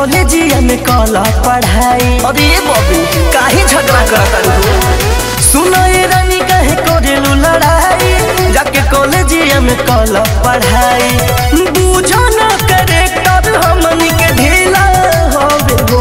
कॉलेजिया में कॉल पढ़ाई अरे ये बबी काहे झगड़ा करता तू सुनो ये रानी कहे करेलू लड़ाई जाके कॉलेजिया में कॉल पढ़ाई बूझो न करे तब हमनी के ढीला होवे हो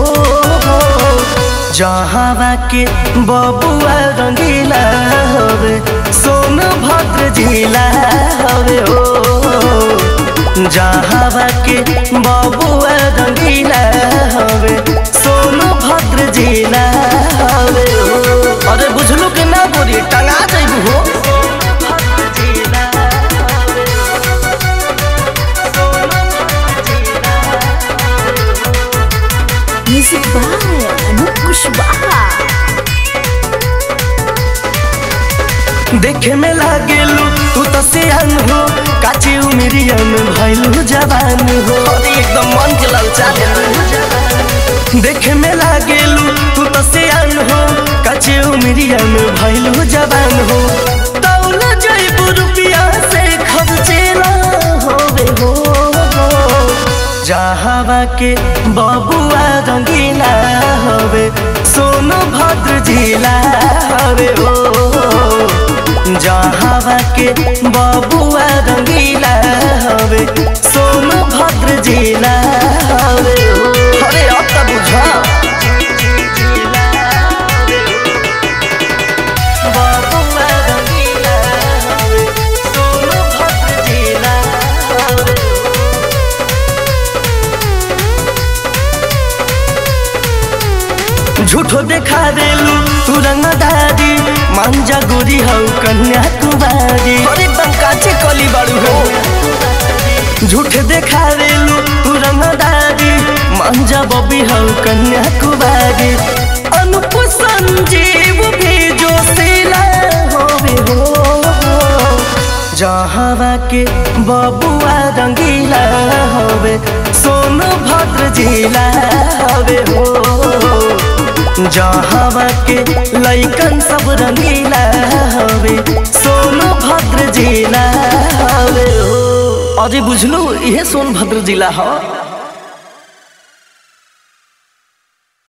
जहाँ के बबुआ रंगीला होवे सोन भद्र जिला होवे हो जहाँ के बबुआ रंगीला होवे सोन भद्र जिला होवे हो अरे बुझलू के ना बोली टंगा जइबू हो म्यूजिक बाय अनूप कुशवाहा देखे में लागेलू तू तो सियान हो काची उमिरिया में भइलू जवान हो अरे एकदम मन के ललचा दे देखे में लागेलू तू तो सियान हो काची उमिरिया में भइलू जवान हो तौल जइबू रुपिया से खर्चेला होवे हो जहाँ के बबुआ रंगीला होवे सोनो भद्र जिला होवे हो जहाँ के बबुआ रंगीला हवे सोनो भद्र जिला हवे हो अरे अब तो बुझा बबुआ रंगीला हवे सोनो भद्र जिला हवे झूठो देखा देलू तू रंगदारी मांजा गोरी हौ कन्या कुमारी अरे एकदम काचे कली बाड़ू हो झूठ देखा देलू तू रंगदारी मांजा बबी हौ कन्या कुमारी अनुप संजीव भी जो सिला होवे हो जहाँ के बबुआ रंगीला होवे सोनो भद्र जिला होवे हो जहाँ के लैकन सब रंगीला हवे सोनो भद्र जिला हवे हो अरे बुझलू इहे सोनभद्र जिला ह